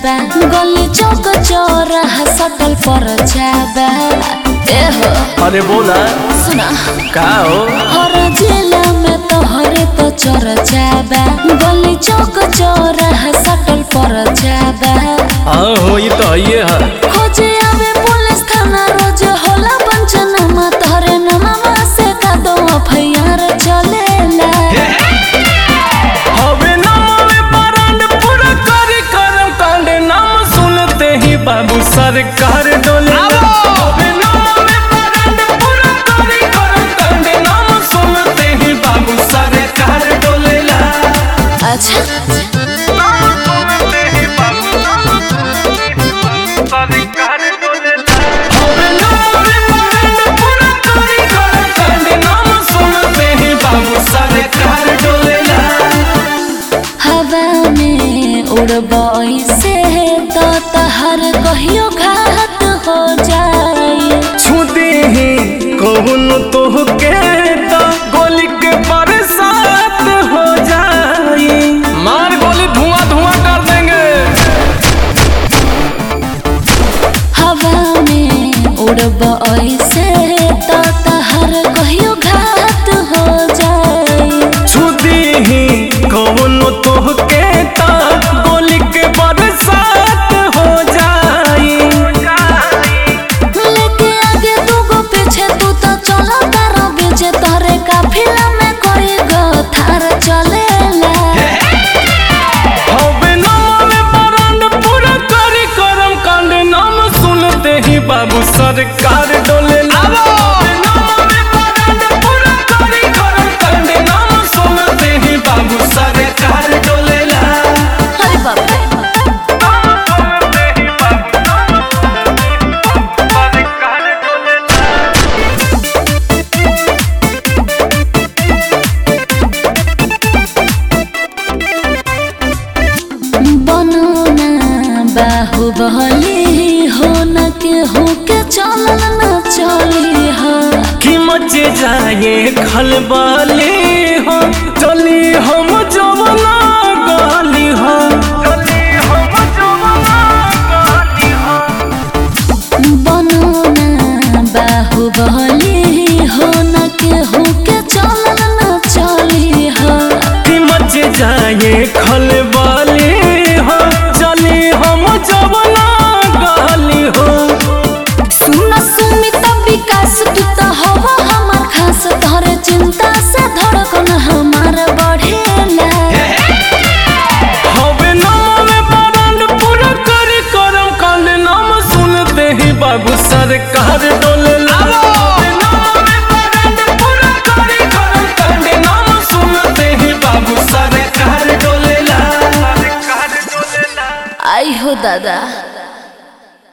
बा गली चौक चौराहा सटल पर बा एहो अरे बोला सुना का हो हर जिला में तोहरे तो चर्चा बा गली चौक चौराहा सटल पर बा हाँ हो ये तो ये है खोजे आवे पुलिस थाना रोज होला पंचनामा तोहरे नामा से का दो एफआईआर चलेला हवे नाम में बरांड पूरा करे करम कांड नाम सुनते ही बाबू सरकार डोले हवे नाम में बरांड पूरा करे करम कांड नाम सुनते ही बाबू सरकार डोलेला अच्छा नाम सुनते ही बाबू सरकार डोलेला हवे नाम में बरांड पूरा करे करम कांड नाम सुनते ही बाबू सरकार डोलेला हवा में उड़बई से तो तहर कहियो घात हो जाए छुदी ही कहून तोहके तो गोली के बरसात हो जाई मार गोली धुआं धुआं कर देंगे हवा में उड़बई से तो तहर कहियो घात हो जाए छुदी ही कहून तोहके तो गोली के बरसात हो जाई लेके आगे दूगो पीछे तू तो चलो तारा बीचे तोरे काफिला में कोई गो थार चलेला हवे नाम में बरांड पूरा करी करम कांड नाम सुनते ही बाबू सरकार डोले बाबू सरकार डोलेला अरे बाप रे बनो ना बाहुबली हो न के हो के चलन न चली हो कि मचे जाए खलबली हो चली हम जवना गाली हो चली हम जवना गाली हो बनो ना बाहुबली हो न के हो के चलन न चली हो कि मच जाए खलबली हो चली हम जवना गाली हो सुन सुमित विकास तू तो हवा हमार खास तोहरे चिंता से धड़कन हमार बढ़ेला हवे नाम में बरांड पूरा करी करम कांड नाम सुनते ही बाबू सरकार डोले हवे नाम में बरांड पूरा करी करम कांड नाम सुनते ही बाबू सरकार डोलेला सरकार डोलेला आई हो दादा